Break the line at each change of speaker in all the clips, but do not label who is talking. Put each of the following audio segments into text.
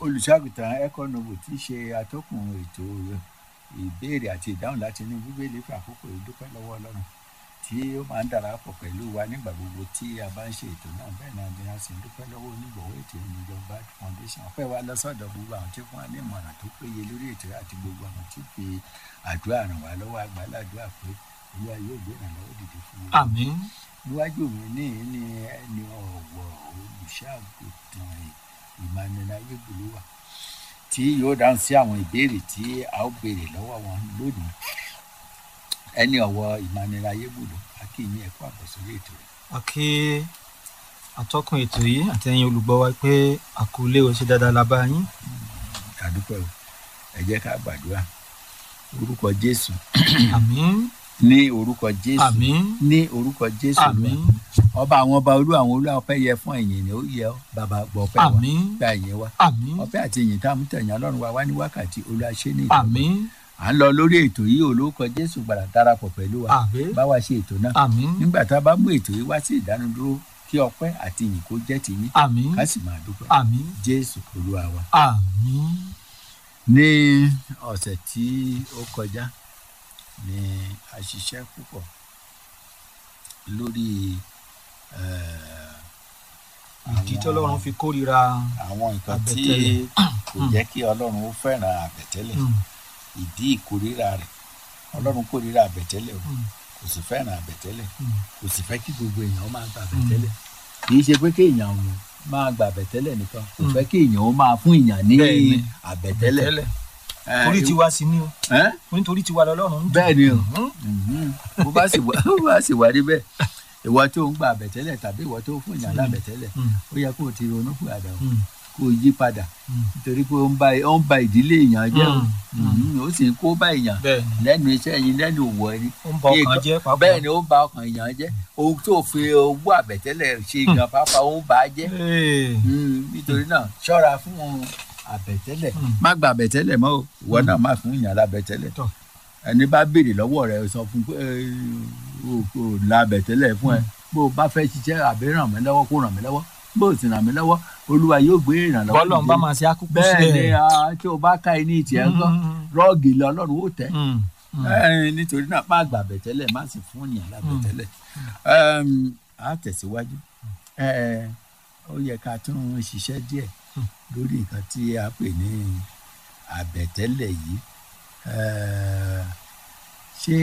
olùṣàgùtàn economo tí í ṣe atọ́kùn ètò ìbéèrè àti ìdáhùn láti inú bíbélì fún àkókò ìdúpẹ́ lọ́wọ́ ọlọ́run tí ó máa ń darapọ̀ pẹ̀lú wa nígbà gbogbo tí a bá ń ṣe ètò náà bẹ́ẹ̀ náà ni a sì ń dúpẹ́ lọ́wọ́ onígbọ̀wọ́ ètò ìjọba foundation ọpẹ́ wa lọ́sọ̀dọ̀ gbogbo àwọn tí fún wa ní ìmọ̀ràn tó péye lórí ètò àti gbogbo àwọn tí fi àdúrà ràn wá lọ́wọ́ àgbàládùá pé olúwa yóò gbé ìrànlọ́wọ́ dìde fún wa
àmín
níwájú mi ní ní ẹni ọ̀wọ̀ olùṣàgùtàn Emmanuel ayégbòló wà tí yóò dáhùn sí àwọn ìbéèrè tí a ó béèrè lọ́wọ́ wọn lónìí ẹni ọ̀wọ̀ Emmanuel ayégbòló akínyìn ẹ̀kọ́ àbọ̀sórí ètò rẹ̀.
àkí atọ́kùn ètò yìí àtẹ̀yìn olùgbọ́ wa pé àkọlé o ṣe dáadáa la bá yín
àdúpẹ́ o ẹ jẹ́ ká gbàdúrà orúkọ Jésù
àmín
ní orúkọ Jésù
àmín
ní orúkọ Jésù
àmín
Olúwa. ọba àwọn ọba olú àwọn olú ọpẹ́ yẹ fún ẹ̀yìn ni ó yẹ ọ́ bàbá gbọ́ ọpẹ́ wa
àmín
gba ẹ̀yìn wa
àmín
ọpẹ́ àti ìyìn tá a mú tẹ̀yìn Ọlọ́run wa wá ní wákàtí olùwàṣẹ ní ìtọ́gbà
àmín
à ń lọ lórí ètò yìí olórúkọ Jésù gbàdá darapọ̀ pẹ̀lú wa
àmín
bá wa ṣe ètò náà
àmín
nígbà tá a bá mú ètò yìí wá sí ìdánudúró kí ọpẹ́ àti ìyìn kó jẹ́ tiyín
àmín
ká sì máa dúpẹ́
àmín
Jésù Olúwa wa.
àmín
ní ọ̀sẹ̀ tí ó kọjá ni a ṣiṣẹ́ púpọ̀ lórí eh,
ìdí tí Ọlọ́run fi kórìíra
àwọn nǹkan tí
àbẹ̀tẹ́lẹ̀.
kò jẹ́ kí Ọlọ́run ó fẹ́ràn àbẹ̀tẹ́lẹ̀
Mm,
ìdí ìkórìíra rẹ̀ Ọlọ́run kórìíra àbẹ̀tẹ́lẹ̀ o
mm,
kò sì fẹ́ràn àbẹ̀tẹ́lẹ̀
mm.
kò sì fẹ́ kí gbogbo èèyàn máa gba àbẹ̀tẹ́lẹ̀ kì í ṣe pé kí èèyàn ò máa gba àbẹ̀tẹ́lẹ̀ nìkan kò
Mm.
fẹ́ kí èèyàn ó máa fún èèyàn ní
Bẹ́ẹ̀ni.
àbẹ̀tẹ́lẹ̀
Tẹ́lẹ̀.
Eh,
torí tiwa sí ni o
eh?
nítorí tiwa lọ́lọ́run ń dùn.
bẹ́ẹ̀ ni o
Mhm.
Mhm. bó bá sì wá bó bá sì wá níbẹ̀ ìwọ tó ń gba àbẹ̀tẹ́lẹ̀ tàbí ìwọ tó fún èèyàn lábẹ̀tẹ́lẹ̀
Mm,
ó yẹ kó o ti ronú fún àdá o
mm,
kó o yí padà
mm.
nítorí pé ó ń ba ó ń ba ìdílé èèyàn jẹ́ o
Mm.
Mhm. ó sì ń kó bá èèyàn
bẹ́ẹ̀ ni
lẹ́nu iṣẹ́ yín lẹ́nu òwò ẹni
ó ń ba ọkàn
Nǹkan-
jẹ́ pàápàá.
bẹ́ẹ̀ ni ó ń ba ọkàn èèyàn jẹ́ ohun tó fi owó àbẹ̀tẹ́lẹ̀ ṣe gan pápá ó ń ba á jẹ́
Ee,
Mm, nítorí náà ṣọ́ra fún àbẹ̀tẹ́lẹ̀
Mm.
má gba àbẹ̀tẹ́lẹ̀ mọ́ o ìwọ náà má fún èèyàn lábẹ̀tẹ́lẹ̀
Tọ́.
ẹni bá béèrè lọ́wọ́ rẹ̀ sọ fún pé "Ẹ, o kò la àbẹ̀tẹ́lẹ̀ fún ẹ bó o bá fẹ́ ṣiṣẹ́ àbí ràn mí lọ́wọ́ kó ràn mí lọ́wọ́ bó o sì ràn mí lọ́wọ́ olúwa yóò gbé ìrànlọ́wọ́
bọ́lọ̀ ń bá
dìde.
máa ṣe ákúkú
bẹ́ẹ̀ ni
sílẹ̀.
ah, tí o bá ká iní ìtìẹ́ ńkọ́ rọ́ọ̀gì lọ ọlọ́run ó tẹ́
Mm, mm.
Ẹ, nítorí náà má gba àbẹ̀tẹ́lẹ̀ má sì fún èèyàn lábẹ̀tẹ́lẹ̀ Ẹm, á tẹ̀síwájú Ẹ, ó yẹ ká tún ṣiṣẹ́ díẹ̀
Hmm.
lórí nǹkan tí a pè ní àbẹ̀tẹ́lẹ̀ yìí Ẹ, ṣé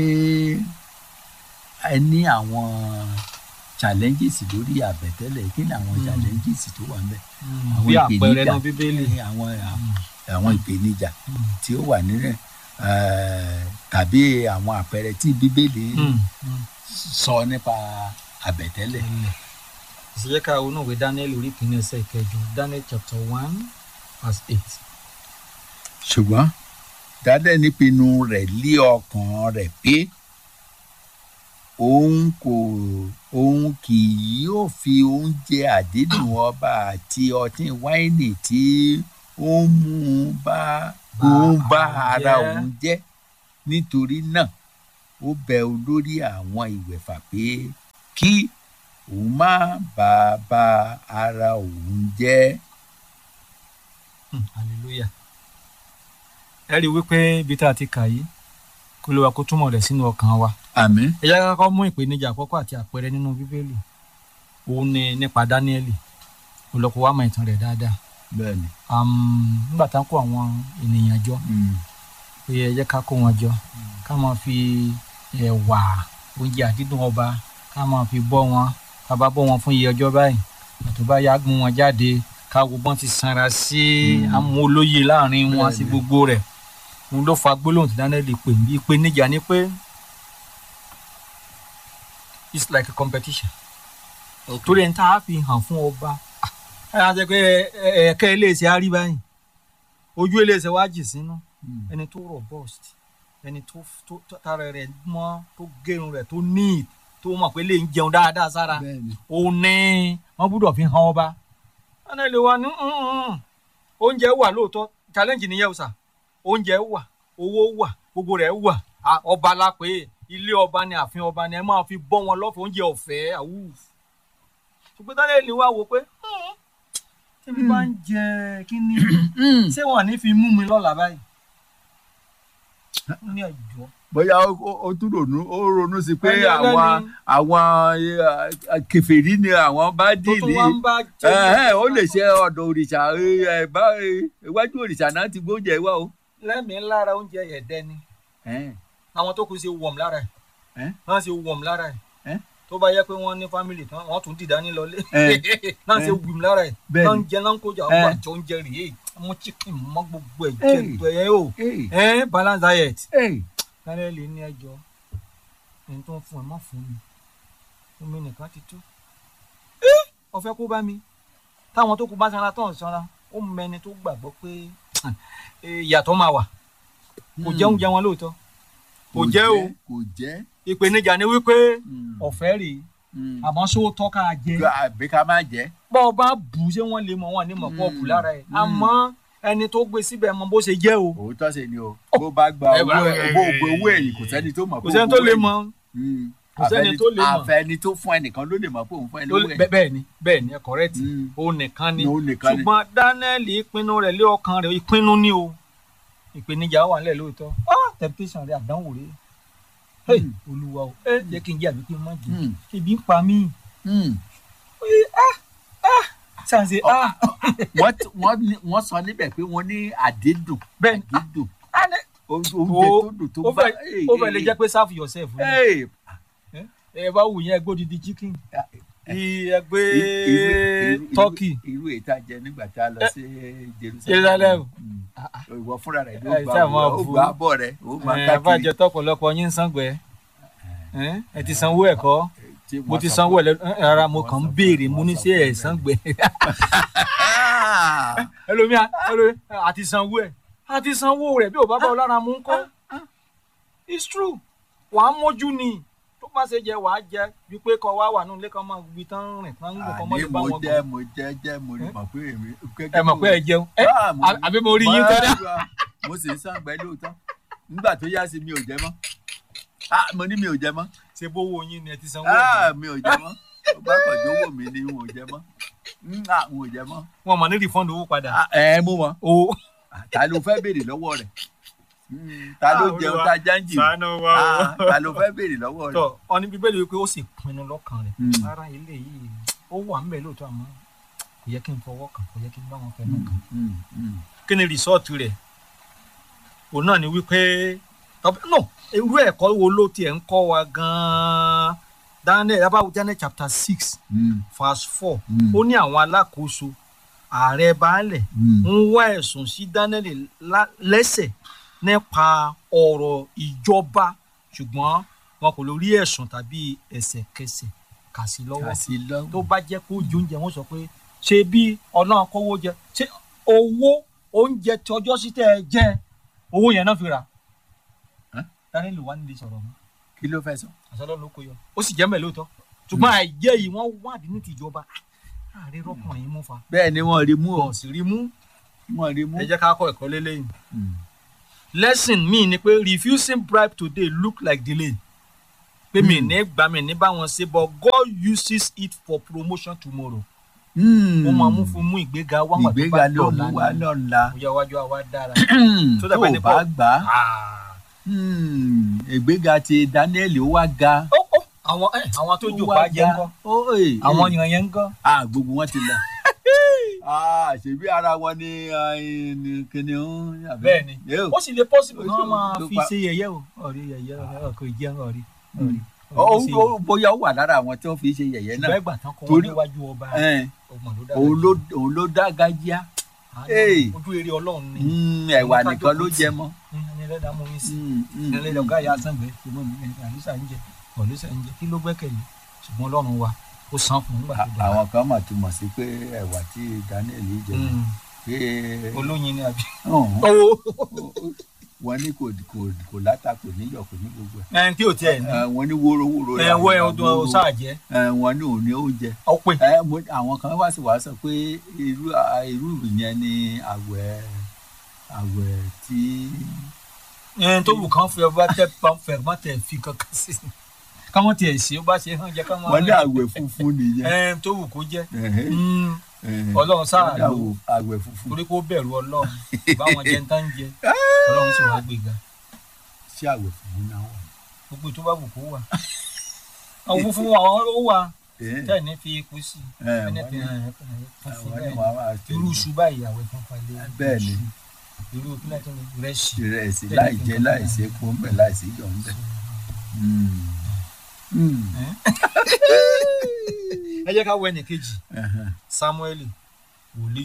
ẹ ní àwọn challenges lórí àbẹ̀tẹ́lẹ̀ kí ni àwọn
Hmm.
challenges tó wà ńbẹ̀
Mm,
àwọn
bí àpẹẹrẹ
ìpèníjà.
náà bíbélì.
àwọn
Mm,
àwọn ìpèníjà
mm,
tí ó wà nínú ẹ̀ tàbí àwọn àpẹẹrẹ tí bíbélì
mm, mm.
sọ nípa àbẹ̀tẹ́lẹ̀.
Tẹ́lẹ̀. ìṣèjẹ́ ká ronú ìwé Daniel orí kìíní ẹsẹ̀ ìkẹjọ Daniel chapter one verse eight.
ṣùgbọ́n dádẹ́ nípinnu rẹ̀ lé ọkàn rẹ̀ pé òun kò òun kì yóò fi oúnjẹ àdídùn ọba àti ọtí wáìnì tí ó ń mú un bá
Bá
òun bá
ara
ara
jẹ́.
òun jẹ́ nítorí náà ó bẹ olórí àwọn ìwẹ̀fà pé kí òun má bàa ba ara òun jẹ́.
Hmm, hallelujah. ẹ rí i wípé ibi tá a ti kà yìí kó ló wa kó túmọ̀ rẹ̀ sínú ọkàn wa.
àmín.
ẹ jẹ́ ká kọ́kọ́ mú ìpèníjà àkọ́kọ́ àti àpẹẹrẹ nínú bíbélì òun ni nípa dáníẹ́lì olùkọ́ wa mọ ìtàn rẹ̀ dáadáa
bẹ́ẹ̀ ni.
Am, nígbà tá a kó àwọn ènìyàn jọ
Mm.
pé ẹ jẹ́ ká kó wọn jọ ká máa fi ẹ̀wà oúnjẹ àdídùn ọba ká máa fi bọ́ wọn ká bá bọ́ wọn fún iye ọjọ́ báyìí àtò bá yá gún wọn jáde ká wo bọ́n ti sanra sí
Mm.
amúolóye láàrin wọn sí
Bẹ́ẹ̀ni.
gbogbo rẹ̀ òun ló fa gbólóhùn tí dáníẹ́lì pè ní ìpèníjà ni pé it's like a competition torí ẹni tá a fi hàn fún ọba ẹ á jẹ pé ẹ̀ẹ̀kẹ́ iléeṣẹ́ á rí báyìí ojú iléeṣẹ́ wá jì sínú
Mm.
ẹni tó robust ẹni tó tó tó- tára rẹ̀ mọ́ tó gérun rẹ̀ tó neat tó mọ̀ pé lè ń jẹun dáadáa sára
bẹ́ẹ̀ ni.
òun ní wọ́n gbúdọ̀ fi hàn ọba ẹni lè wá ní "Mm, mm, oúnjẹ wà lóòótọ́ challenge nìyẹn o sà oúnjẹ wà owó wà gbogbo rẹ̀ wà À, ọba la pé ilé ọba ni ààfin ọba ni ẹ máa fi bọ́ wọn lọ́fẹ̀ẹ́ oúnjẹ ọ̀fẹ́ àwù ṣùgbọ́n táyà lè wá wò pé "Mm, tí mo bá ń jẹ kí ni ṣé wọn ní fi mú mi lọ́la báyìí ó ní ẹjọ́
bóyá ó- ó ó tún ronú ó ronú sí pé
Ẹni ẹlẹ́ni.
àwọn àwọn eh, kèfèrí ni àwọn bá
tó tún
dìlì
wá ń bá
ẹ̀hẹ́n, ó lè ṣe ọ̀dọ̀ òrìṣà ẹ, ẹ, bá ẹ, iwájú òrìṣà náà ti gbóúnjẹ wá o.
lẹ́mìí lára oúnjẹ ẹ̀dẹ́ ni
Ẹ̀hẹ́n,
àwọn tó kù ṣe wọ̀m lára ẹ̀
Ẹ́?
wọ́n ṣe wọ̀m lára ẹ̀
Ẹ́?
tó bá yẹ pé wọ́n ní fámìlì tán wọ́n tún dìdá ní lọlé
Ẹ́?
náà ṣe
Ẹ́?
wọ̀m lára ẹ̀
Bẹ́ẹ̀ni.
náà ń jẹ náà ń kójà
Ẹ́?
ọgbà àjọ oúnjẹ rèé mú chicken mọ́ gbogbo ẹ̀ jẹ
Ẹ́?
tó ẹ̀ o
Ey,
ẹ̀ balance diet
ey,
lálẹ́ lè ní ẹjọ́ ẹni tó ń fún ẹ má fún mi fún mi nìkan ti tó Ẹ́, ọ̀fẹ́ kó bá mi táwọn tó kù bá sanra tó ń sanra ó mẹni tó gbàgbọ́ pé eh, ìyàtọ̀ máa wà kò jẹ́ oúnjẹ wọn lóòótọ́ kò jẹ́ o
kò jẹ́.
ìpèníjà ni wípé
Mm,
ọ̀fẹ́ rèé
mm.
àmọ́ sówó tọ́ka jẹ
àbí ká má jẹ́.
bọ́ ọ bá bù ú ṣé wọ́n lè mọ̀ wọ́n ní mọ̀ pọ̀ bù lára ẹ̀
Mm.
àmọ́ ẹni tó gbé síbẹ̀ mọ bó ṣe jẹ́ o
òótọ́ sì ni o bó bá gba
Ẹ
owó
wá-
ẹ̀ bó gbé owó ẹ̀yìn kò sẹ́ni tó mọ̀
kò
pé
sẹ́ni
ó
tó
gbowó
lè
ẹ̀yìn.
mọ̀
Mm.
Kò sẹ́ni
Àfẹ́ni-
tó lè mọ̀.
àfẹ́ni tó fún ẹnìkan ló lè mọ̀ pé òun fún ẹ
tó
lówó
lè-
ẹ̀.
bẹ́ẹ̀ bẹ́ẹ̀ ni bẹ́ẹ̀ ni ẹ correct
Mm.
ó nìkan ni
Òun nìkan ni.
ṣùgbọ́n dánẹ́ẹ̀lì ìpinnu rẹ̀ lé ọkàn rẹ̀ ìpinnu ni o ìpèníjà wà nílẹ̀ lóòótọ́ ah temptation rẹ̀ àdánwò rẹ̀ hey
Mm.
olúwa o ẹ jẹ́ kí n jẹ́ àbí kí n má jẹ́
Mm.
ebi ń pa mí
Mm.
ṣàǹṣe ah
wọ́n t- wọ́n ní- wọ́n sọ níbẹ̀ pé wọ́n ní àdídùn
bẹ́ẹ̀ ni
àdídùn
ah ne-
oúnjẹ
Ó-
tó dùn tó
ó
bá.
fẹ́ ó fẹ́ lè jẹ́ pé serve yourself ni
Hey,
ẹ bá wù yẹn ẹgbẹ́ odidi chicken ẹgbẹ́
irú- irú-
turkey
irú èyí tá a jẹ nígbà tá a lọ sí Jerusalem.
Jerusalem.
Mm.
Ah, ah.
ìwọ fúnra rẹ ló
Ẹ
gba
ṣáà máa
ó
bu.
gba abọ́ rẹ ó máa
ẹ
káàkiri.
abájọ tọpọlọpọ yín ń sangbẹ ẹ ti sanwó ẹ̀kọ́
Tí
mo
wọ́n
ti
sọ
sanwó
pé-
ẹ lẹ rárá mo
wọ́n
kàn ń
sọ pé-
béèrè mo
wọ́n
ní
sọ
ṣé
pé-
ẹ sangbẹ
Ah!
ẹlòmíà ẹlòmíà àti sanwó ẹ àti sanwó rẹ bí ò bá bá ọ lára mú ń kọ́ it's true wàá mójú ni tó bá ṣe jẹ wàá jẹ bí pé kọ wá wà nínú ilé kan máa gbi tán rìn tán ń gùn kan mọ́
àní
lè bá
mo
wọn
jẹ́
gùn
mo jẹ́ jẹ́ mo rí
Eh?
mọ̀ pé èmi.
ẹ mọ̀ pé ẹ jẹun ẹ
Ah, mo-
àbí mo rí yín tọ́lá
Báyọ̀, mo sì ń sàǹgbẹ́ lóòótọ́ nígbà tó yá sí mi ò jẹ mọ́ Ah, mo ní mi ò jẹ mọ́
ṣe bówó yín ni ẹ ti sanwó
Ah,
ẹ
mi ò jẹ mọ́ ó bá kàn jówó mi ni n ò jẹ mọ́ Mm, ah, n ò jẹ mọ́
wọn mọ̀ ní refund owó padà
Ah, ẹ mú wọn
o
ta ló fẹ́ béèrè lọ́wọ́ rẹ̀ Mm, ta ló
Ah,
jẹun
Olúwa,
ta jáǹjì
ṣàánú wa
Ah,
o.
ta ló fẹ́ béèrè lọ́wọ́ rẹ̀
tọ ọni bíbélì wípé ó sì pinnu lọ́kàn rẹ̀
Mm.
ara ilé yìí ó wà ń bẹ lóòótọ́ àmọ́ kò yẹ kí n fọwọ́ kàn kò yẹ kí n bá wọn fẹnu kàn.
Mm, mm.
kí ni rìsọ́ọ̀tù rẹ̀ òun náà ni wípé tọ́pẹ́ no irú ẹ̀kọ́ wo ló tiẹ̀ ń kọ́ wa gan-an Daniel abawo Daniel chapter six
Mm,
verse four
Mm.
ó ní àwọn alákòóso ààrẹ baálẹ̀
mm.
ń wá ẹ̀sùn sí Daniel lá- lẹ́sẹ̀ nípa ọ̀rọ̀ ìjọba ṣùgbọ́n wọn kò lórí ẹ̀sùn tàbí ẹsẹ̀kẹsẹ̀ kà sí lọ́wọ́
kà sí lọ́wọ́.
tó bá jẹ́ pé oúnjẹ oúnjẹ wọn sọ pé ṣé bí ọlọ́run kówó jẹ ṣé owó oúnjẹ tí ọjọ́ sí tẹ́ ẹ jẹ owó yẹn náà fi rà
Ẹ́?
Daniel wà nílé sọ̀rọ̀ mọ́
kí ló fẹ́ sọ.
àṣọlọ́ ló kó yọ ó sì jẹ́ mẹ́lẹ́ lóòótọ́ ṣùgbọ́n àìjẹ́ yìí wọ́n wádìí ní tìjọba ààrẹ rọ́kùnrin mú fa
bẹ́ẹ̀ ni wọ́n rí mú o
wọn sì rí mú
wọ́n rí mú.
ẹ jẹ́ ká kọ́ ẹ̀kọ́ lélẹ́yìn
Mm.
lesson mi ni pé refusing bribe today look like delay pé mi
Hmm.
ní gbà mí ní báwọn ṣe but God uses it for promotion tomorrow
Mm.
ó máa mú fún mú ìgbéga wá wà tó
ìgbéga
bá
ló
dọ̀la
mú wá
ni
lọ́la.
ó yẹ wájú àwa dára
tó
dàbí ẹni
o bá
pé-
gbà á
Ah.
mm, ìgbéga ti Daniel ó wá ga.
Ó, ó, àwọn ẹ, àwọn tó jò bá jẹ ńkọ́
Ó, eh,
àwọn
eh.
èèyàn yẹn ńkọ́
Ah, gbogbo wọn ti lọ. Ah, ṣèbí ara wọn ni ah, ni kìnìún. àbí?
bẹ́ẹ̀ ni
Yóò.
ó sì lè possible
Ó
kí wọ́n
sì-
máa
tó
fi
pa-
ṣe yẹ̀yẹ́ o ọ̀rí yẹ̀yẹ́ ọkọ̀ ìjẹun ọ̀rí
Mm.
ọ̀rí
Ó- ó- ó- bóyá ó wà lára àwọn tí wọ́n fi ṣe yẹ̀yẹ́
ṣùgbọ́n
náà.
ẹgbà tán kọ́ wọn
Torí-
níwájú ọba
Eh,
ọmọ ló dára
òun
jù.
ló òun ló dá gájíá.
Àánú,
Hey.
ojú eré ọlọ́run ni
Mm, ẹ̀wà
Òun ká
nìkan ló
jókòó
jẹ
tì.
mọ́.
ẹni ẹlẹ́dàá mú mi sí
Mm, mm,
ẹni ẹlẹ́dàá ọ̀gá ìyá sàngbẹ́ ṣùgbọ́n mi ẹni àlùsà ń jẹ ọ̀lùsà ń jẹ kí ló gbẹ́kẹ̀lé ṣùgbọ́n ọlọ́run wa ó san fún un nígbà tó
À-
dára
àwọn kan mà túmọ̀ sí pé ẹ̀wà tí Daniel jẹ
Mm.
pé
olóyin ni àbí.
ọ̀hún,
owó
wọ́n ní kò kò kò láta kò níyọ̀ kò ní gbogbo ẹ̀.
ẹni tí ò tiẹ̀ ní
Eh, wọ́n ní wórówóró
ẹ wọ ẹ ọdún ọsà jẹ
Eh, wọ́n ní òun ní oúnjẹ.
ọpẹ
Eh, mo- àwọn kan wá sí wàá sọ pé irú à- irú ìyẹn ni àwẹ̀ àwẹ̀ tí
ẹni tó wù kán fẹ́ bá tẹ pọn fẹ́ má tẹ fi kankan sí i káwọn tiẹ̀ ṣe ó bá ṣe hàn jẹ káwọn
wọ́n ní àwẹ̀ funfun nìyẹn.
ẹni tó wù kó jẹ
Ẹ̀hẹ́.
Mm,
Eh,
ọlọ́run sáà
ọ̀dà
lò
wo àwẹ̀ funfun
torí kó bẹ̀rù ọlọ́run báwọn jẹ ń tán jẹ ọlọ́run sì wá gbéga
sí àwẹ̀ funfun náà wà.
gbogbo tó bá wù kó wà àwọn funfun wa àwọn ó wà
Eh,
tẹ́ẹ̀ ní fi epo sí
eh,
ẹni
wọ́n
fi
ní-
hàn ẹ́ funfun
àwọn ní
bẹ́ẹ̀
wàá máa
irú iṣu báyìí àwẹ̀ funfun lé
Bẹ́ẹ̀ ni.
irú kílẹ̀ tó ní rẹ́ṣì
ìrẹsì láì jẹ láì sí epo ń bẹ láì sí iyọ̀ ń bẹ. Mm. Mm.
ẹ jẹ́ ká wọ ẹnì kejì
Ẹhẹn.
samueli wòlíì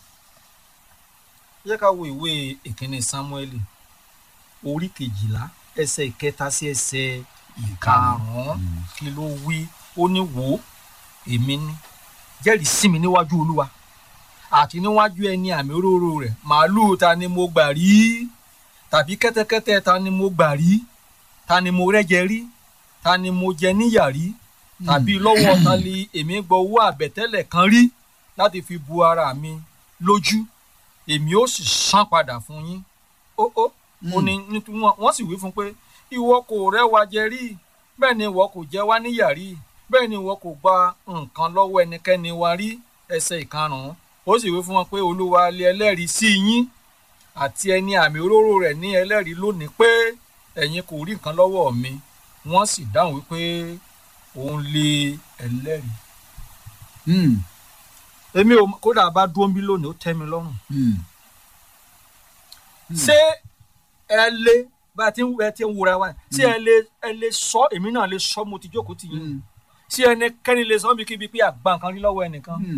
ẹ jẹ́ ká wo ìwé ìkíní samueli orí kejìlá ẹsẹ̀ ìkẹta sí ẹsẹ̀ ìkarùn-ún
Mm.
kí ló wí ó ní wò ó èmi ní jẹ́rìí sí mi níwájú olúwa àti níwájú ẹni àmì òróró rẹ̀ màálùú ta ni mo gbà rí tàbí kẹ́tẹ́kẹ́tẹ́ ta ni mo gbà rí ta ni mo rẹ́jẹ rí ta ni mo jẹ níyà rí tàbí lọ́wọ́ ta ni èmi gbọ́ owó àbẹ̀tẹ́lẹ̀ kan rí láti fi bu ara mi lójú èmi ó sì san padà fún yín ó ó ó ní nítorí wọn wọ́n sì wí fún un pé ìwọ kò rẹ́wa jẹ rí bẹ́ẹ̀ ni ìwọ kò jẹ wá níyà rí bẹ́ẹ̀ ni ìwọ kò gba nǹkan lọ́wọ́ ẹnikẹ́ni wa rí ẹsẹ̀ ìkarùn-ún ó sì wí fún wọn pé olúwa lé ẹlẹ́rìí sí yín àti ẹni àmì òróró rẹ̀ ní ẹlẹ́rìí lónìí pé ẹ̀yin kò rí nǹkan lọ́wọ́ mi wọ́n sì dáhùn wípé òun lé ẹlẹ́rìí.
Mm.
èmi ò kódà bá dúró ń bí lónìí ó tẹ́ mi lọ́rùn.
Mm. Mm.
ṣé ẹ lé bá a ti ń ẹ ti ń wura wa ṣé ẹ lè ẹ lè sọ èmi náà lè sọ mo ti jókòó tì yín
Mm.
ṣé ẹnikẹ́ni lè sọ bí kíbi pé àgbà nǹkan rí lọ́wọ́ ẹnìkan
Mm.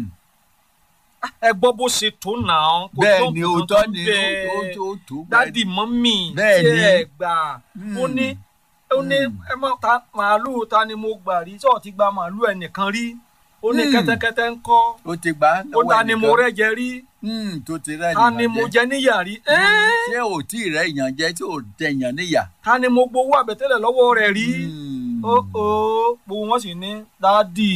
ẹ gbọ́ bó ṣe tó nà án kò
bẹ́ẹ̀
tó
ni
nǹkan
òótọ́
tó
ni
bẹ́ẹ̀.
ó tó tó
dádì mọ́mì
Bẹ́ẹ̀
tí
ni.
ẹ gbà ó
Mm.
ní ó ní
Mm.
ẹ mọ ta màálùú ta ni mo gbà rí tí ò ti gba màálùú ẹnìkan rí ó ní
Mm.
kẹ́tẹ́kẹ́tẹ́ ń kọ́
ó ti gbà á
ó
lọ́wọ́
ta ni mo
ẹnìkan.
rẹ́jẹ rí
Mm, tó ti rẹ́
ta ni mo jẹ níyà rí ẹ́ẹ́
ṣé ò tí ì rẹ́ èèyàn jẹ tí ò tẹ èèyàn níyà.
ta ni mo gbowó àbẹ̀tẹ́lẹ̀ lọ́wọ́ rẹ̀ rí
Mm.
ó ó gbogbo wọn sì ní dádì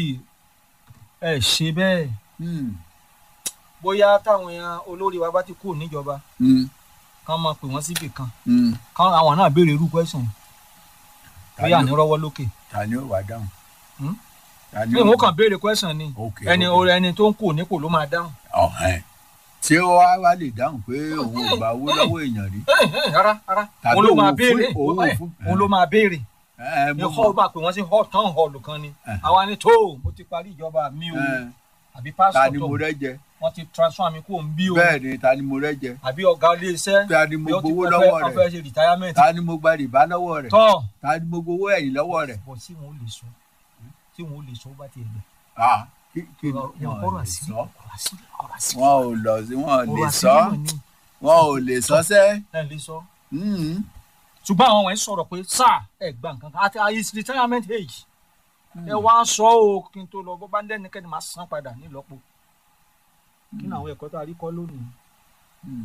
ẹ ṣe bẹ́ẹ̀
Mm.
bóyá táwọn èèyàn olórí wa bá ti kú níjọba
Mm.
kán máa pè wọ́n síbì kan
Mm.
kán àwọn náà béèrè irú question
Ta
bóyá
ni
ní
ó-
rọ́wọ́ lókè
ta ni ó wà dáhùn.
Hmm?
Ta ni
bí
ó
wọn
wà-
kàn béèrè question ni
Ok,
ẹni
ok.
ẹni tó ń kú nípò ló máa dáhùn
ọ̀hẹ́n tí ó wá wá lè dáhùn pé òun ò gba owó lọ́wọ́ èèyàn rí.
Ẹ̀, ẹ̀, rárá rárá
Tàbí
òun ló máa
òun fún-
béèrè
òun
ẹ̀,
fún-
òun ló máa béèrè
Ẹ,
ní
mo
hall
mọ̀.
bá pè wọ́n sí hall town hall kan ni
Ẹ̀hẹ̀.
àwa ni tó mo ti parí ìjọba mi o
Ẹ,
àbí
ta
pásítọ̀
ni
tó
mo rẹ́ jẹ
wọ́n ti transfer mi kúrò ń bí o
bẹ́ẹ̀ ni ta ni mo rẹ́ jẹ
àbí ọ̀gá ilé iṣẹ́
ta ni mo
bí ó ti
gbowó
fẹ́-
lọ́wọ́
wọ́n
rẹ̀
fẹ́ ṣe retirement
ta ni mo gba rìbá lọ́wọ́ rẹ̀
tọ́
ta ni mo gbowó ẹ̀yìn lọ́wọ́ rẹ̀.
bọ̀ tí wọn ò lè sọ tí wọn ò lè sọ ó bá tiẹ̀ gbẹ.
Ah, kí kí ni
ọ̀rọ̀
wọn ò
ọ̀rọ̀
lè
àṣírí
sọ
ọ̀rọ̀ àṣírí ọ̀rọ̀ àṣírí
wọn ò lọ sí wọn ò lè
ọ̀rọ̀
sọ
àṣírí mọ̀ ni
wọn ò lè sọ sẹ́.
ẹ̀ lè sọ.
Mm.
ṣùgbọ́n àwọn wọ̀nyí sọ̀rọ̀ pé sáà ẹ̀ gba nǹkan kan àti his retirement age ẹ wá sọ o kí n tó lọ bó bá ń dẹ́nikẹ́ni máa san padà nílọ́po kí ni àwọn ẹ̀kọ́ tó a rí kọ́ lónìí.
Mm.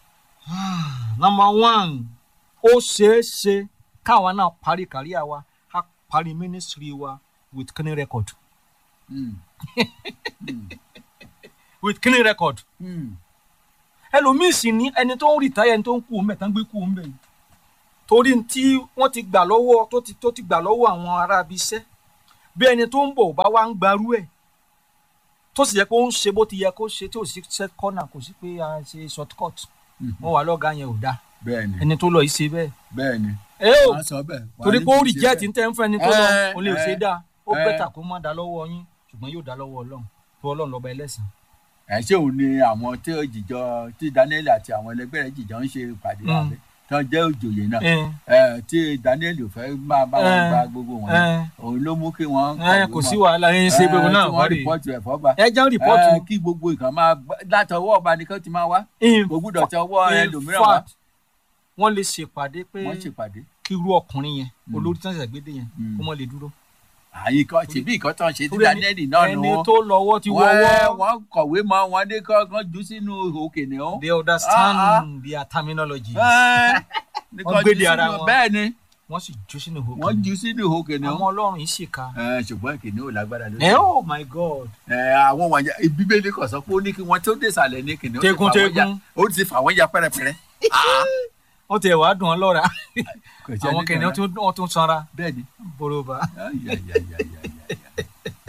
number one ó ṣeé ṣe káwa náà parí kàríà wa ká parí ministry wa with clean record
Mm. Mm.
with clean record
Mm.
ẹlòmíì sì ní ẹni tó ń rìtáyà ẹni tó ń kú mbẹ tán gbé kú mbẹ yìí torí tí wọ́n ti gbà lọ́wọ́ tó ti tó ti gbà lọ́wọ́ àwọn ará ibi iṣẹ́ bí ẹni tó ń bọ̀ bá wá ń gbarú ẹ̀ tó sì yẹ kó ń ṣe bó ti yẹ kó ṣe tí ò sí set corner kò sí pé a ṣe short cut
Mhm.
wọ́n wà lọ́gàá yẹn ò dáa
bẹ́ẹ̀ ni
ẹni tó lọ yìí ṣe bẹ́ẹ̀
bẹ́ẹ̀ ni
ẹ ò
wọ́n sọ bẹ́ẹ̀. wọ́n
torí
ní
pé ó
kì í ṣe
reject
bẹ́ẹ̀.
ní tẹ́ ń fẹ́ ẹni tó lọ
Ẹ,
ó lè ṣe
ẹ,
dáa ó
ẹ.
bẹ́tà kó má dá lọ́wọ́ yín ṣùgbọ́n yóò dá lọ́wọ́ ọlọ́run tó ọlọ́run lọ́ba ẹlẹ́sìn
ẹ ṣé òun ni àwọn tí ó jìjọ tí Daniel àti àwọn ẹlẹgbẹ́ rẹ̀ jìjọ ń ṣe ìpàdé
Mm.
àbẹ tí wọ́n jẹ́ òjòyè náà
ẹ
ẹ tí Daniel ò fẹ́ máa bá wọn
Ẹ.
gba gbogbo wọn
ẹ
òun ló mú kí wọ́n
ẹ kò sí wàhálà ẹ ń ṣe gbogbo náà
tí wọ́n
wárí
rìpọ́tù ẹ̀ fọ́ba
ẹ jẹ́ rìpọ́tù
ẹ, kí gbogbo nǹkan máa gbá- látọwọ́ ọba nìkan ti máa wá
in
kò gbúdọ̀ tọwọ́
in
ẹlòmíràn wá
fact wọ́n lè ṣèpàdé pé
wọ́n ṣèpàdé.
kí irú ọkùnrin yẹn
Mm.
olórí tí wọ́n ṣẹ̀ṣẹ̀ gbédè yẹn
Mm.
kó mọ́ lè dúró.
àyìn kan ṣèbí nǹkan tó ń ṣe tí
Torí ẹni-
Daniel náà nù
ẹni
wọn
tó lọ́wọ́ ti
wọ́n
wọ́wọ́
wọ́n kọ̀wé mọ́ wọn dé kọ́ jù sínú òkè ní ọ́.
they understand
Ah,
their terminology
wọ́n
gbédè ara wọn.
bẹ́ẹ̀ ni
wọ́n sì jó sínú ìhòòhò
wọ́n jù sínú òkè ní ọ́.
àwọn ọlọ́run yìí ṣèkà
Ẹ, ṣùgbọ́n kìnìún ò lágbára lórí.
ẹ oh my god
Ẹ, àwọn wọ̀nyí bíbélì kan sọ pé ó ní kí wọ́n tó dé ìsàlẹ̀ ní kìnìún. ti
Tegun,
fà wọ́n ya-
tegun.
ó ti fà wọ́n ya pẹ́rẹpẹ́rẹ.
wọ́n ti ẹ̀wà dùn ọ́ lọ́ra
Kò sí
àwọn
ẹni
kìnìún
kan
tún wọ́n tún sanra
bẹ́ẹ̀ ni.
boroba
Ay, ay, ay, ay, ay, ay.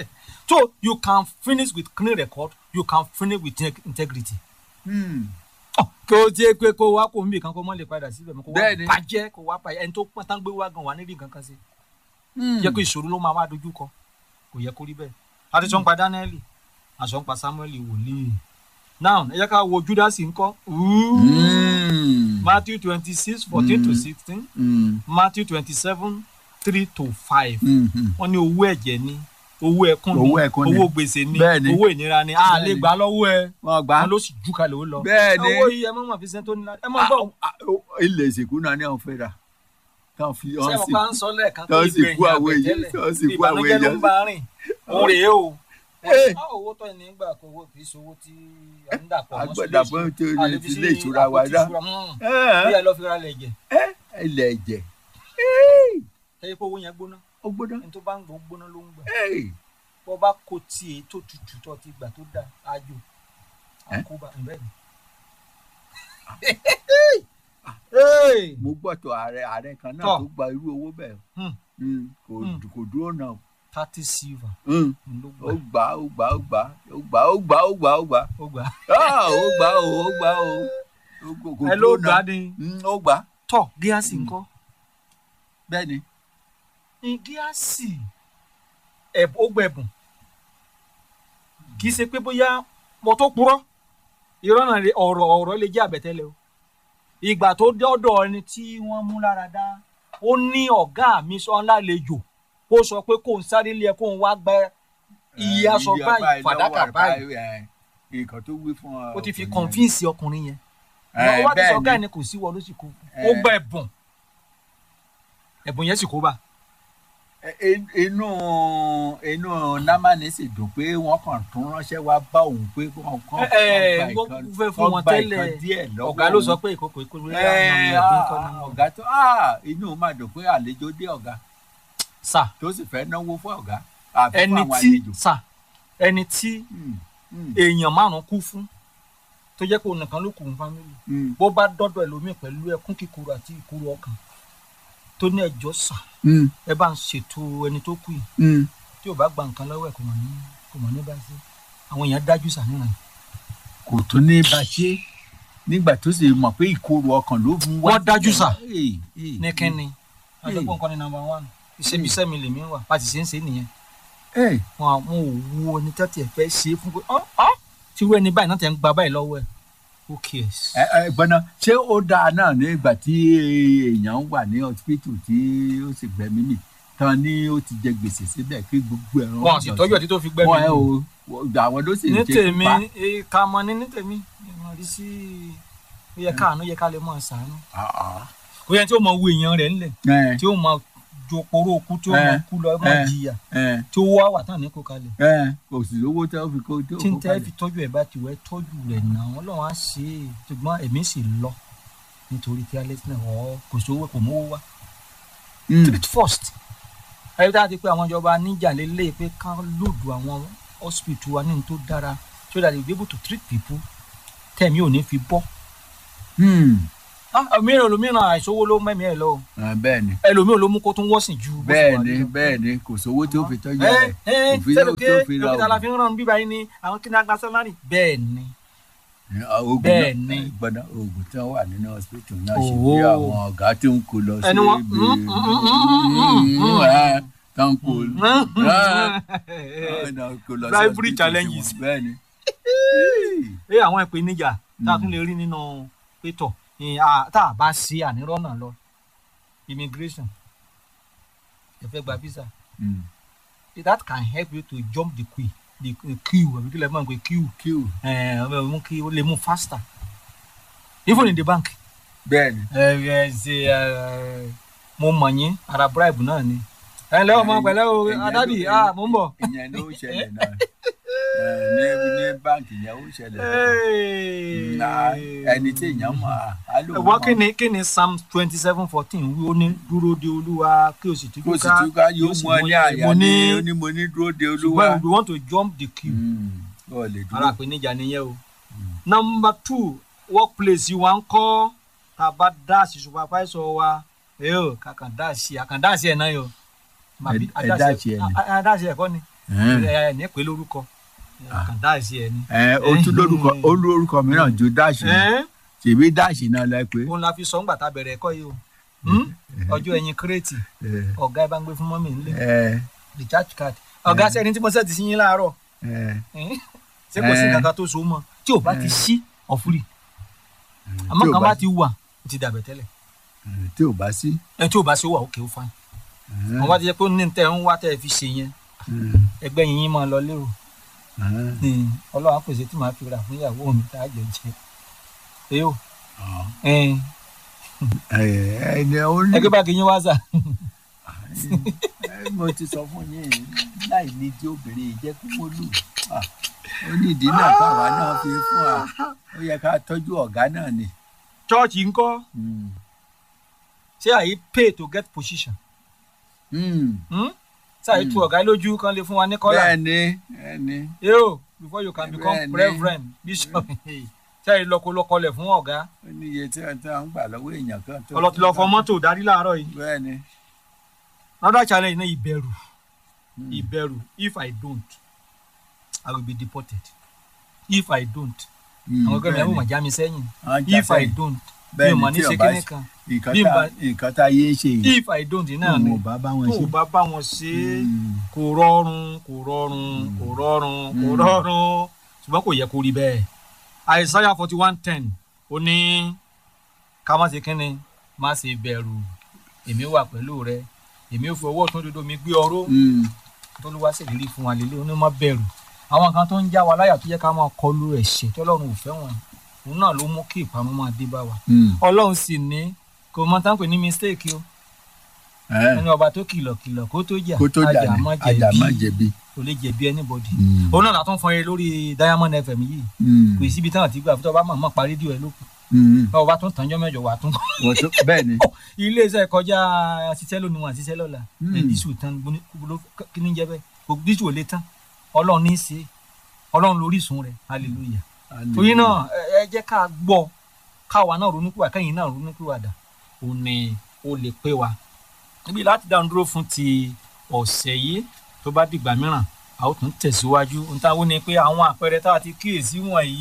so you can finish with clean record you can finish with integ- integrity.
Hmm.
Ọ̀, kí o tiẹ̀ pé kó wá kó nbì kan kó mọ́ lè padà síbẹ̀ mọ́ kó wá
Bẹ́ẹ̀ni.
bàjẹ́ kó wá bàjẹ́ ẹni tó pọ́n tán gbé wá gan wà níbi nǹkan kan sí
Hmm.
jẹ́ pé ìṣòro ló máa wá dojú kọ kò yẹ kó rí bẹ́ẹ̀ àti sọ́n pa dáníẹ́lì àsọ̀n pa sámúẹ́lì wòlíì now ẹ jẹ́ ká wo júdásì ńkọ́
Hmm.
matthew twenty six fourteen to
Mm.
sixteen
Hmm.
matthew twenty seven three to five
Hmm. Hmm.
wọ́n ní owó ẹ̀jẹ̀ ni owó ẹkún ni
Owó ẹkún ni.
owó gbèsè ni
Bẹ́ẹ̀ni.
owó ìnira ni a lè
Bẹ́ẹ̀ni.
gbà lọ́wọ́ ẹ
wọ́n gbà
wọn ló sì jù kalẹ̀ ó lọ
Bẹ́ẹ̀ni.
owó yìí ẹ mọ̀ mọ̀ fi sẹ́ńtò nílá ẹ mọ̀ gbọ́
Ah, ah, ilẹ̀ ìsìnkú náà ni àwọn fẹ́ rà táwọn fi
ṣé
ọ́n
ẹ mọ̀
sí
pa ń sọ lẹ́ẹ̀kan
Tọ́
pé
sì kú àwọn èyí,
àbẹ̀tẹ́lẹ̀
tọ́ sì kú àwọn
ìbànújẹ́ ló
èèyàn.
ń bá rìn òun rèé o
Eh.
Á, owó tó ní gbà kó owó kì í ṣe owó tí à ń dàpọ̀ mọ́
Agbọ́dàpọ̀ tó ní
àlefi
ilé
sí
ìtura wa
àpótí
dá.
ìṣúra. Mm.
Eh,
bí ẹ lọ fi ra lẹ̀ jẹ̀
ilẹ̀ ẹ̀jẹ̀
ẹ yẹ kó owó yẹn gbóná
ó gbọ́dọ̀
ẹni tó bá ń gbó gbóná ló ń gbà
Eh,
bọ́ bá kó tiẹ̀ tó tutù tó ti gbà tó dà ájò
Eh?
àkóbá bẹ́ẹ̀ ni. Hey!
mo gbọ́ tó ààrẹ ààrẹ kan náà
Tọ́.
tó gba irú owó bẹ́ẹ̀
Hmm.
Hmm, kò
Hmm.
kò dúró náà
thirty silver
Hmm,
ló
ó
gbà
gbà ó gbà ó gbà ó gbà ó gbà ó gbà ó gbà
ó gbà
Ah, ó gbà ó ó gbà ó Ó kò kò
ẹ ló
dúró
gbà
náà
ni
Hmm, ó gbà
tọ gíásì ńkọ́
bẹ́ẹ̀ ni
ní gíásì ẹ̀bùn ó gbẹ̀bùn kì í ṣe pé bóyá mo tó purọ́ irọ́ náà lè- ọ̀rọ̀ ọ̀rọ̀ lè jẹ́ àbẹ̀tẹ́lẹ̀ o ìgbà tó dọ́dọ̀ ẹni tí wọ́n mú lára dá ó ní ọ̀gá mi sọ lálejò kó sọ pé kó n sáré lé ẹ kó n wá gba iye aṣọ
Iye
báyìí fàdákà
lọ́wọ́
báyìí
eh, nǹkan tó wí fún ọ
ó ti fi
ọkùnrin yẹn.
kọ̀nfíǹsì ọkùnrin yẹn
Eh,
wọ́n wá ti sọ
bẹ́ẹ̀
ọ̀gá
ni.
ẹni kò sí wọ ló sì kó ó
Eh.
gba ẹ̀bùn ẹ̀bùn yẹn sì kó bá
In- inú inú námánì sì dùn pé wọ́n kàn tún ránṣẹ́ wá bá òun pé wọ́n kàn
Ẹ, ẹ,
kàn gba
wọ́n
ìkan-
fẹ́ fún
kàn
wọn
gba
tẹ́lẹ̀.
ìkan díẹ̀ lọ́wọ́
ọ̀gá ló sọ
òun.
pé ìkókò ìkókò
Ẹ, ah, ọ̀gá tó ah, inú máa dùn pé àlejò dé ọ̀gá
sà
tó sì fẹ́ náwó fún ọ̀gá àfi fún
ẹni
àwọn
tí
àlejò.
sà ẹni tí
Hmm, hmm,
èèyàn márùn kú fún tó jẹ́ pé òun nìkan ló kù fún fámìlì
hmm,
bó bá dọ́dọ̀ ẹlòmíì pẹ̀lú ẹkún kíkorò àti ìkorò ọkàn tó ní ẹjọ́ sà
hmm,
ẹ bá ń ṣètò ẹni tó kù yìí
hmm.
tí ò bá gba nǹkan lọ́wọ́ ẹ̀ kò mọ̀ ní kò mọ̀ ní bá ṣe àwọn èèyàn dájú sà níran
kò tún ní bá ṣe nígbà tó sì mọ̀ pé ìkorò ọkàn ló fún wá
Wọ́n dájú sà.
Eh, eh,
ní kínni
Hey.
àjọpọ̀ nǹkan ní nàmbà wán ìṣẹ́bíṣẹ́ mi lèmi wà bá ti ṣe ń ṣe nìyẹn
eh,
wọn àwọn ò wo ẹni tẹ́tí ẹ̀ fẹ́ ṣe é fún pé ọ́ ọ́ tí irú ẹni báyìí náà tẹ̀ ń gba báyìí lọ́wọ́ ẹ̀ who cares.
ẹ ẹ gbọ́nà ṣé ó dáa náà nígbà tí èèyàn wà ní hospital tí ó sì gbẹ̀mí mì tán ni ó ti jẹ gbèsè síbẹ̀ kí gbogbo ẹ̀rọ
wọn sì tọ́jú ẹ̀ tí tó fi gbẹ́mí
wọn ẹ
mi.
o àwọn ló sì
ní
ṣe
tèmi
pa.
ká mọ ní ní tèmi ìmọ̀ rí sí ó yẹ káàánú yẹ ká lè mọ̀ ṣàánú.
Ah, ah.
kò yẹ tí ó mọ wo èèyàn rẹ̀ ńlẹ̀
ẹ
tí ó mọ jòpòrò òkú tí ó mọ
Eh.
kú lọ mọ
Eh.
jìyà
ẹ
tí ó wá wà tán ní kó kalẹ̀.
ẹ kò sì lówó tẹ́ ó fi kó tó
tí n
kó
tẹ́
kalẹ̀.
fi tọ́jú ẹ̀ bá ti wẹ́ tọ́jú rẹ̀ náà ọlọ́run á ṣe é ṣùgbọ́n èmi sì lọ nítorí kí alẹ́ sinẹ̀ ọ̀ kò sówó kò mówó wá.
Mm.
treat first ẹ̀rí tá a ti pé àwọn ìjọba níjà lélẹ̀ pé ká lòdù àwọn hospital wa ní ní tó dára so that they be able to treat people tẹ̀mí ò ní fi bọ́.
Mm.
Ah, mìíràn lómìíràn àìsówó ló mẹ́mí ẹ̀ lọ
Ah, bẹ́ẹ̀ ni
ẹlòmíràn ló mú kó tún wọ́sìn ju bó ṣe
bẹ́ẹ̀
wà
ni
lọ.
bẹ́ẹ̀ ni kò sówó tó fi tọ́jú
ẹ
rẹ̀
ẹ
kò fi
sẹ́nu
lówó
ké
tó fi ra
dókítà la
oògùn.
fi ń ràn bíbá yín ni àwọn kí ni agba sálárì. bẹ́ẹ̀ ni
Ah, oògùn
Bẹ́ẹ̀
náà-
ni.
ẹ gbọ́dọ̀ oògùn tí wọ́n wà nínú hospital náà ṣe
Òwò.
bí àwọn ọ̀gá tó ń kó lọ sí
Ẹni wọn-
ibi
mm, mm, mm, mm, mm.
Ah, tó ń kó Ah.
Bribery
bribery
challenges.
bẹ́ẹ̀ ni.
ẹ àwọn ìpèníjà tá a tún lè rí nínú pétọ ní à- tá a bá ṣe ànírọ́nà lọ immigration ẹ fẹ́ gba visa
Mm.
that can help you to jump the queue the the queue àbí kí lè mọ̀ pé queue
Queue.
ẹ ẹ mú kí ó lè mú faster even in the bank
bẹ́ẹ̀ ni.
ẹ ẹ ṣe ẹ mo mọ̀ yín ara bribe náà ni ẹ ǹlẹ́ ọmọ pẹ̀lẹ́ o
Ìyẹn ló-
adádì ah mo ń bọ̀.
ìyẹn ló ń ṣẹlẹ̀ náà Ẹ, ní ní báǹkì yẹn ó ṣẹlẹ̀ bẹ́ẹ̀. Na, ẹni tí èèyàn mọ̀ á á lò
wọ́n kí ni kí ni psalm twenty seven fourteen wí ó ní dúró de olúwa kí o sì tújú
kó sì tún ká yóò mú ọ ní àyà
mo
ní
ní
ó ní mo ní dúró de
ṣùgbọ́n
olúwa.
we want to jump the queue
Mm. ó lè
ara
dúró.
àpèníjà nìyẹn o. number two workplace wa ń kọ́ tá a bá dáàsì supervisor wa ẹ yóò kàkàn dáàsì àkàn dáàsì ẹ̀ náà yọ.
Ẹ- ẹ dáàsì ẹ̀ ni.
ẹ dáàsì ẹ̀ kọ́ ni ẹ ní pé lórúkọ
Ah.
kàn dáàsì ẹ ní.
ẹ o tún lórúkọ ó lórúkọ mìíràn ju dáàsì
ẹ
tèmi dáàsì náà lẹ pé.
òun la fi sọ ńgbà tá a bẹ̀rẹ̀ ẹ̀kọ́ yìí o Hmm? ọjọ́ ẹ̀yìn kírètì
ẹ
ọ̀gá ẹ bá ń gbé fún mọ́mì nílé
ẹ
recharge card ọ̀gá sẹ́ni tí mo sẹ́ẹ̀tì sí yín láàárọ̀
ẹ
Eh? ṣé kò sí
Eh.
kankan tó so mọ́ tí ò bá ti
Eh.
sí ọ̀fúrì àmọ́
tí ò
kan
bá
bá ti wà ó ti dàbẹ̀ tẹ́lẹ̀
tí ò bá sí.
ẹ tí ò bá sí ó wà ókè ó fine wọn bá ti jẹ́ pé ó ní tẹ́ ń wá tẹ́ ẹ fi ṣe yẹn ẹgbẹ́ yín yín máa lọ lérò ní ọlọ́run á pèsè tí màá fi rà fún ìyàwó mi tá a jẹ jẹ ẹ yóò
ẹni ó ní
ẹgbẹ́ báàgì yín wá sà
ẹ, mo ti sọ fún yín láì ní tí obìnrin yìí jẹ́ kí wọ́n lù Ah, ó ní ìdí náà káwa náà fi fún wa ó yẹ ká tọ́jú ọ̀gá náà ni.
chọ́ọ̀chì ńkọ́
Mm.
ṣé àyè pay to get position
Mm.
Hmm? ṣé àyè tu ọ̀gá lójú kan lè fún wa ní kọ́là
bẹ́ẹ̀ ni bẹ́ẹ̀ ni
yóò before you can become
Bẹ́ẹ̀ ni.
reverend bishop ṣé àyè lọ́kọ́lọ́kọ́lẹ̀ fún ọ̀gá
ó ní iye tí wọ́n tí wọ́n ń gbà lọ́wọ́ èèyàn kan tó.
ọlọ́tí lọ fọ mọ́tò darí láàárọ̀ yìí
bẹ́ẹ̀ ni.
another challenge náà ìbẹ̀rù
Mm.
ìbẹ̀rù if i don't i will be deported if i don't
Mm,
àwọn ọgọ́rin
bẹ́ẹ̀
ẹ̀wọ̀n
ni.
mà já mi sẹ́yìn
Àwọn já
if i
sẹ́yìn.
don't mi
bẹ́ẹ̀
ò
ni
mọ̀ ní
tí
ṣe
ọba
kíní kan
nǹkan
bí n
tá
bá-
nǹkan tá yé ṣe yìí
if i don't náà ni
òun ò bá bá wọn
tó
ṣe.
o bá bá wọn ṣe é
Mm.
kò rọrùn kò rọrùn kò rọrùn kò
Mm.
rọrùn ṣùgbọ́n kò yẹ kó rí bẹ́ẹ̀ àìsáyà forty one ten ó ní ká má ṣe kínni má ṣe bẹ̀rù èmi wà pẹ̀lú rẹ èmi ò fi ọwọ́ ọ̀tún dodo mi gbé ọró
Mm.
tó ló wá ṣèlérí fún wa lélẹ́ oní má bẹ̀rù àwọn kan tó ń já wa láyà tó yẹ ká máa kọlu ẹ̀ṣẹ̀ tí ọlọ́run ò fẹ́ wọn òun náà ló mú kí ìparun máa dé bá wa
Mm.
ọlọ́run sì ní kò mọ tá à ń pè ní mistake o
Ẹ́,
ẹni ọba tó kìlọ̀ kìlọ̀ kó tó jà
kó tó jà ní
má
ajá má
jẹ̀bi
jẹ̀bi.
kò lè jẹ̀bi anybody
Mm.
òun náà látún fọn eré lórí diamond fm yìí
Mm.
kò sí ibi táwọn ti gbà fún tó bá mọ̀ mọ̀ parí díò ẹ̀ lókun
Mm.
báwo bá tún tànjọ́ mẹ́jọ wà tún
Wọ́n tó- bẹ́ẹ̀ ni.
iléeṣẹ́ kọjá ṣiṣẹ́ lónìí wọn àṣiṣẹ́ lọ́la
Mm.
ẹ̀ dísù tán gbóni- gbóló- kí ni jẹ́ bẹ́ẹ̀ gbogbo dísù ò lè tán ọlọ́run ní í ṣe ọlọ́run lórísun rẹ̀ hallelujah torí náà ẹ- ẹ jẹ́ ká gbọ́ káwa náà ronúpìwà kẹ́yìn náà ronúpìwàdà ó ní ó lè pé wa níbi láti dáhùn dúró fún ti ọ̀sẹ̀ yìí tó bá dìgbà mìíràn a ó tún tẹ̀síwájú ohun táwọn ní pé àwọn àpẹẹrẹ tá a ti kíyèsí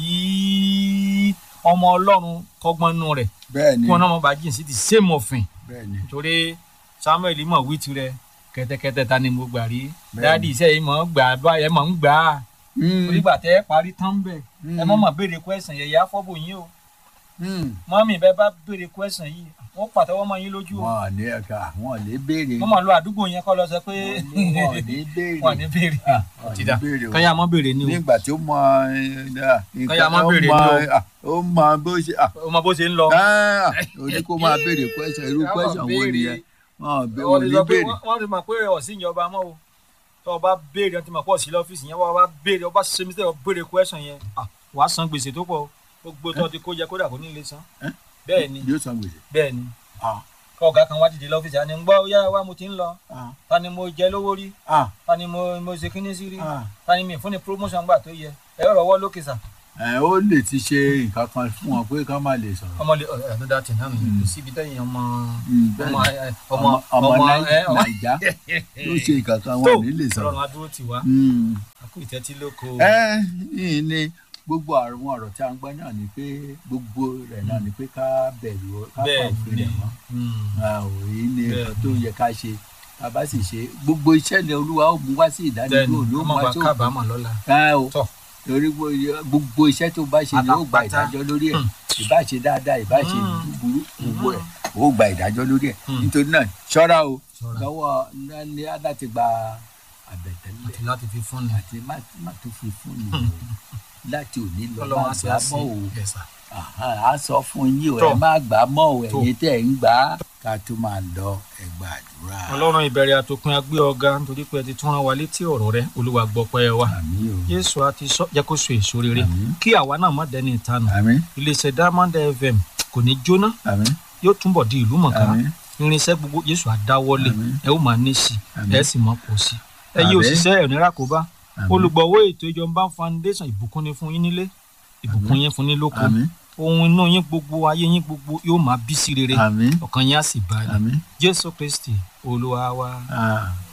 wọ̀nyí ọmọ ọlọ́run kọ́gbọ́n nù rẹ̀
bẹ́ẹ̀ ni.
kí wọn náà mọ̀ bá jìn sí ti same òfin
bẹ́ẹ̀ ni.
nítorí samuel mọ̀ wí tirẹ̀ kẹ́tẹ́kẹ́tẹ́ ta ni mo gbà rí
Bẹ́ẹ̀
dáàdi iṣẹ́ yìí mọ̀ ń gbà báyẹn mọ̀ ń gbà á
Mm.
onígbà tẹ́ ẹ parí tán bẹ́ẹ̀
Mm.
ẹ mọ̀ mọ̀ béèrè question yẹ̀yẹ́ afọ́bò yín o
Mm.
mọ́mì bẹ́ẹ̀ bá béèrè question yìí wọ́n pàtẹ́wọ́ mọ́ yín lójú o
wọn ò ní ẹ̀ka wọn ò lè béèrè.
wọ́n mọ̀ lọ àdúgbò yẹn kọ́ lọ sọ pé
wọn ò ní béèrè.
wọ́n ní béèrè
Ah, wọn ò ní
ti dà
béèrè o.
kọ́yà mọ́ béèrè ni o
nígbà tí ó mọ ẹ,
Kọ́yà má
ó
béèrè
mọ
ni
ah, ó mọ bó ṣe ah,
o mọ bó ṣe ń lọ.
ah, ó ní kó máa béèrè question irú
Ká má
question wo
béèrè.
nìyẹn wọn ò bé-
wọ́n
wọn ò
ti
ní
sọ pé
béèrè.
wọ́n- wọ́n ti mọ̀ pé ọ̀sìn ìjọba mọ́ o tó o bá béèrè ọtí mọ̀ pọ̀ sí lọ́fíìsì yẹn wọ́n bá béèrè ọba ṣe mistake ọ béèrè question yẹn ah, wàá san gbèsè tó pọ̀ o gbogbo tó ti kó jẹ kódà kó ní ilé san
Eh?
bẹ́ẹ̀ ni
yóò san gbèsè.
bẹ́ẹ̀ ni
Ah,
kọ́ ọ̀gá kan wá dìde lọ́fíìsì àní ń gbọ́ yára wá mo ti ń lọ
ah,
ta ni mo jẹ lówó rí
ah,
ta ni mo mo ṣe kíní sí rí
ah.
ta ni mi fún ni promotion gbà tó yẹ ẹ rọwọ́ lókè sà
ẹ ó lè ti ṣe nǹkan kan fún wọn pé ká má lè sọ̀rọ̀.
ọmọ lè ẹ ẹ dá tì náà nìyẹn kò síbi tẹ́yìn ọmọ
Mm, bẹ́ẹ̀
ọmọ
ni.
ẹ, ọmọ
ọmọ
ọmọ
Nai-
ẹ ọmọ
naija ló ṣe nǹkan kan
tó
wọn ò ní lè sọ̀rọ̀.
ọlọ́run adúró tì wá
Mm.
àkú ìtẹ́tí lóko.
ẹ yìí ni gbogbo àwọn ọ̀rọ̀ tí a ń gbọ́ náà ni pé gbogbo rẹ̀ náà ni pé ká bẹ̀rù ọ- ká pa
bẹ́ẹ̀
òfin
ni
rẹ̀ mọ́.
Mm.
a ò rí ní
Bẹ́ẹ̀
nǹkan tó yẹ ká ṣe tá a bá sì ṣe gbogbo iṣẹ́ ni olúwa ó mú wá sí
bẹ́ẹ̀
ìdánilò
ni
ló
ọmọ
mú wá
bá
sí
kábàámọ̀ lọ́la.
òkú
tọ́
torí gbogbo- gbogbo iṣẹ́ tó bá ṣe ni ó gba
Pátápátá.
ìdájọ́ lórí ẹ̀
Mm.
ìbá ṣe dáadáa ìbá ṣe
Mm.
búburú gbogbo
Mm.
ẹ̀ ó gba ìdájọ́ lórí ẹ̀
Mm.
nítorí náà ṣọ́ra o
Ṣọ́ra.
lọ́wọ́ ní láti gba àbẹ̀tẹ́lẹ̀
àti láti fi fún ni.
àti má má tó fi fún mi o láti òní lọ má
ọlọ́run á ṣe
gbà
àṣẹ
mọ́ o
Yes, sir.
Àhán, á sọ fún yín o
Tó.
ẹ má gbà mọ́ o
Tó.
ẹ̀yin tẹ́ ẹ̀ ń gbà á ká tó máa lọ ẹ gbàdúrà.
ọlọ́run ìbẹ̀rẹ̀ àtòpin agbé ọ̀gá nítorí pé ẹ ti tún rán wa létí ọ̀rọ̀ rẹ olúwa gbọ́pẹ́ wa.
àmín o
Jésù àti sọ jẹ́ kó so èso rere
Àmín.
kí àwa náà má dẹni ìtanù
àmín
iléeṣẹ́ Diamond FM kò ní jóná
àmín
yóò túnbọ̀ di ìlú mọ̀ká
àmín
irinṣẹ́ gbogbo Jésù àdáwọ́lé
Àmín.
ẹ ó máa ní sí
Àmín.
ẹ sì máa pọ̀ sí ẹ yí
Àmín.
òṣìṣẹ́ ẹ̀ ní rákòbá
àmín
olùgbọ̀wọ́ ètò ìjọba foundation ìbùkún ni fún yín nílé ìbùkún yín fún ní lóko
àmín
ohun inú yín gbogbo ayé yín gbogbo yóò máa bí sí rere
àmín
ọkàn yín á sì balẹ̀
àmín
Jésù Kristi olúwa wa.
Ah.